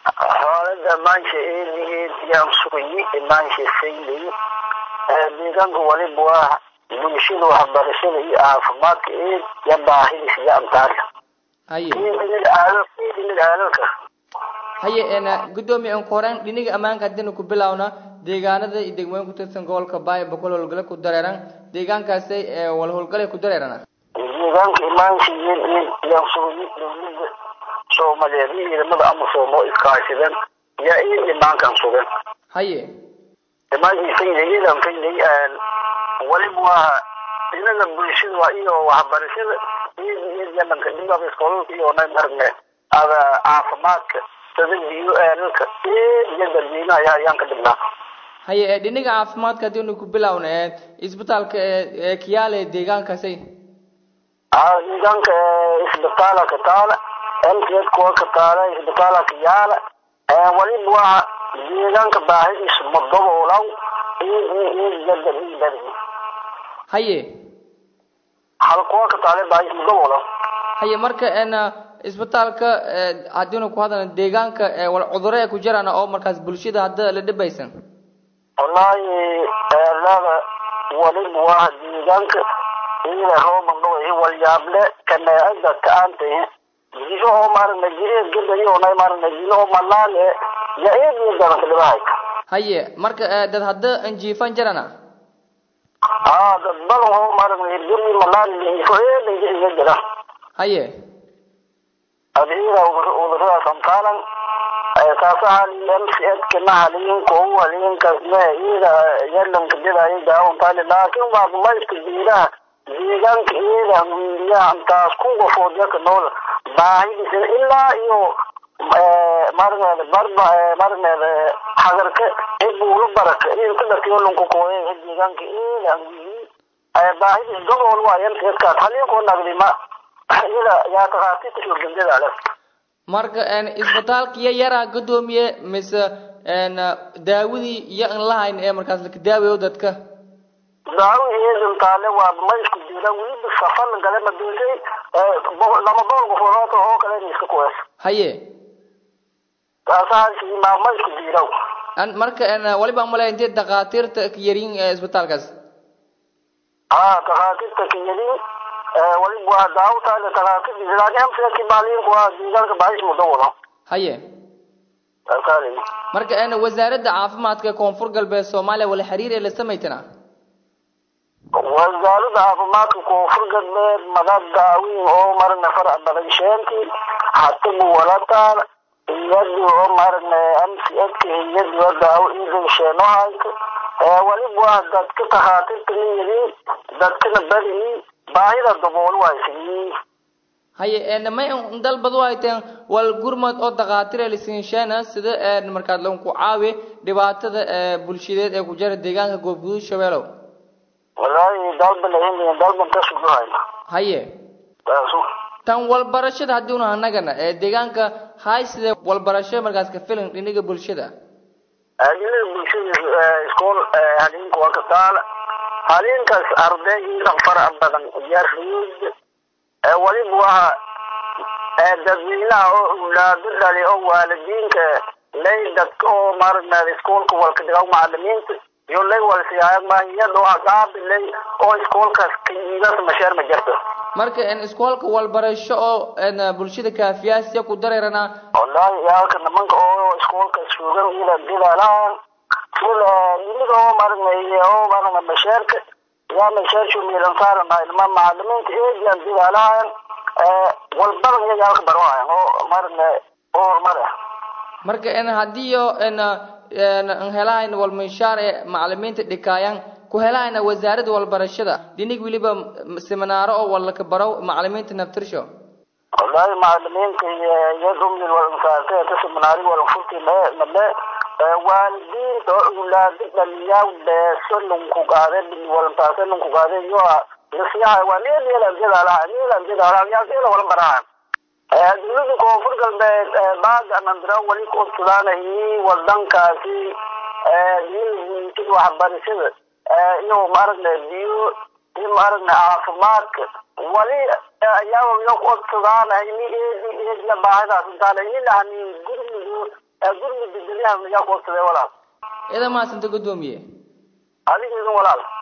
xaalada maansha eedigeed yaan sugayi maansha saylay deegaanka waliba waa bulshada waxbarashada iyo caafimaadka eed ya baahidis iyo amtaarka haye dhinaga aalalka haye een gudoomiye aan ku horeen dhiniga ammaanka haddaynu ku bilowna deegaanada iyo degmooyin ku tirsan gobolka baaya boqol howlgale ku dareeran deegaankaasay ee wal howlgale ku dareerana deegaanka imaansha eed eed yaan sugayi dowlada soomaaliyeed iyo ciidamada amasom oo iskaashadan yaa eed imaankan sugan haye imaankii saydayadan saylay waliba waa dhinaga bulshada waa iyo waxbarashada eed eed yalanka dhinaga iskoolka iyo nay marne ada caafimaadka sida biyo eelalka eed iyo dadweynaha ayaa ayaan ka dhignaa haye ee dhiniga caafimaadka haddaynu ku bilowna ee isbitaalka ee ee kiyaale ee deegaankaasay aa deegaanka isbitaala ka taala mtd kuwa ka taala isbitaala ka yaala waliba waa deegaanka baahidiisu madaboolan eed eed yadadadadi haye hal kuwa ka taale baahis madaboolan haye marka een isbitaalka ee haddaynu ku hadalna deegaanka ee wal cudurro ee ku jiraan oo markaas bulshada hadda la dhibaysan wallaahi eelada waliba waa deegaanka iyada rooban dhaway walyaable kaneecada ka-aanta jiro oo maaragna jireed gadayo nay maaragna jiro oo malaale ya eed iyo daranka dhibahay haye marka ee dad hadda anjiifan jirana aa dad badan oo maaragna hirgeli malaale lihiso eed iga jira haye adiida uduradaas amtaalan kaasahan mcedka mahaliinka u haliinkaasna iyada yalanka didayo daawantali laakiin waa dumayska jiiraha deegaanka iyada wiiliyaha intaas ku qofood yaka nool baahidisa ilaa iyo marneeda barba marneeda hagarka ebuula baraka iyo kadatiyolanku kooye deegaanka iyada wiili baahidis gobol waa mcedkaas haliinkoo nagdima iyada yaa takhaatiirta shurgandada ale marka een isbitaalkiya yaraa gudoomiye mise een daawadii iyo aan lahayn ee markaas laka daawayo dadka daawo eedan taale waa maysku jira weliba safan gale maduusay lama boqol qofood oo kale iska kuwees haye kaasahaasi maa maysku jiraw an marka een waliba malay intee dhakhaatiirta ka yarin ee isbitaalkaas haa takhaatiirta kiyadin waliba waa daawo taale takhaatiirta laakiin mcki baaliinku waa deegaanka baahis muddo wada haye kaasaale marka een wasaaradda caafimaadka koonfur galbeed soomaaliya wala xiriir ee la samaytana wasaaradda caafimaadka koonfur galbeed madad daawiin oo maragna farac badan sheentii hatabu walataan iyadi oo maragna mcedka iyadi oo daawo iidan sheenohayka waliba waa dadka takhaatiirta niyadii dadkana badii baahida dabool waaysiyi haye een may dalbad u hayteen wal gurmad oo dhakhaatiir la siinsheena sida een markaad lagu ku caawi dhibaatada ee bulshadeed ee ku jira deegaanka goobguduud shabeelow wallaahi dalba lahin dalban ka suguhayna haye taasu tan walbarashada haddii una anagana ee deegaanka hay sida walbarasho markaas ka filan dhiniga bulshada adilada bulshada iskool haliinka waa ka taala haliinkaas arday iidan farac badan yariid waliba waa dadweynaha oo awlaado dhali oo waalidiinka lay dadka oo maaragna iskoolka walka dhigaw macalimiinta iyo lay walsiyaaya maahiyada oo aqaabi lay oo iskoolkaas kayiidas masheer ma jirto marka een iskoolka walbarasho oo een bulshada kaafiyaasiya ku dareerana wallaahi yaalka nimanka oo iskoolka suugan ila dilalaan sida yimid oo maaragna oo maaragna masheerka yaa masheershu miilan saaranahay nima macalimiinta eegan dilalaan walbadan iyo yaalka barwahayan oo maaragna oo horumar ah marka een haddii yo een een helahayn walminshaar ee macalimiinta dhikaayaan ku helaayna wasaaradda walbarashada dhinig weliba seminaaro oo walaka baro macalimiinta naftirsho wallaahi macalimiinta iyo rumlil walansaartay taseminaari walanfurti male waalidiinta oo awlaado dhaliyaa beeso lunku qaade walantaase lunku qaade iyo lasiyaha waa needeelan jadaalaha neelan jadaalaha yaasela wala barahan dowlada koonfur galbeed baaga nandira wali ku obsadaanayi wadankaasi waxbarashada iyo maaragna biyo iyo maaragna caafimaadka wali ayaaba iyo codsadaan ini eedi eediya baahidaas intaan ini lahanin gurmigu gurmiga guryaha miyaa codsadee walaal ida maasanta gudoomiye adiga idin walaal